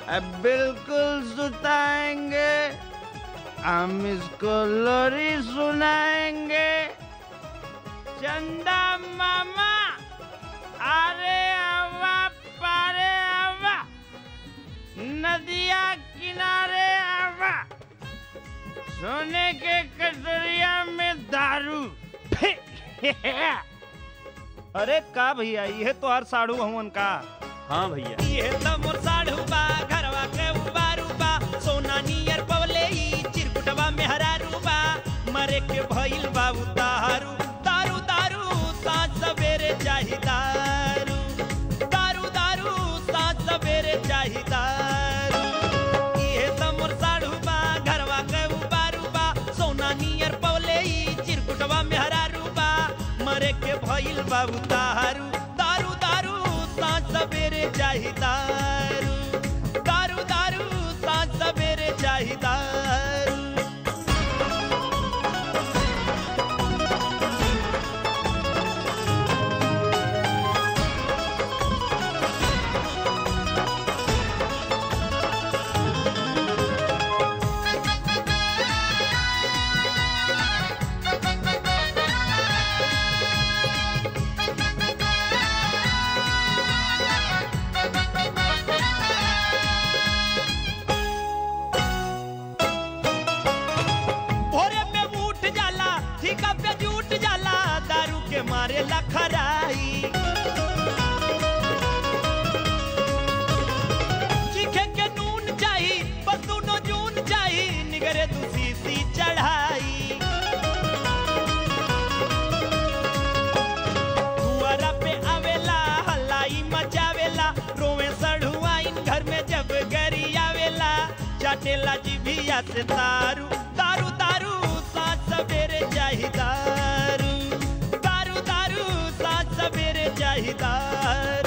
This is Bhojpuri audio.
अब बिल्कुल सुताएंगे हम इसको लोरी सुनाएंगे चंदा मामा अरे आवा पारे आवा नदिया किनारे आवा सोने के कटोरिया में दारू अरे का भैया ये तो हर साड़ू हवन का हाँ भैया ये तो मोर साढ़ू बा घरवा के उबारू बा सोना नियर पवले ई चिरकुटवा में हरारू बा मरे के भइल बा उतारू दारू दारू साँझ सवेरे चाही दारू दारू दारू साँझ सवेरे चाही दारू ये तो मोर साढ़ू बा घरवा के उबारू बा सोना नियर पवले ई चिरकुटवा में हरारू बा मरे के भइल बा उतारू दारू दारू साँझ सवेरे चाही दारू दारू दारू साँझ सवेरे चाही दारू भोरे में उठ जाला ठीका पे जुट जाला दारू के मारे लखराई चीखे के नून चाही बस दोनों जून चाही निगरे दूसी सी चढ़ाई दुआरा पे आवेला हल्लाई मचावेला रोवे सढ़ुआइन घर में जब गरी आवेला चाटेला जिभिया से तारू दारू दारू साँझ सवेरे चाही दारू दारू दारू साँझ सवेरे चाही दारू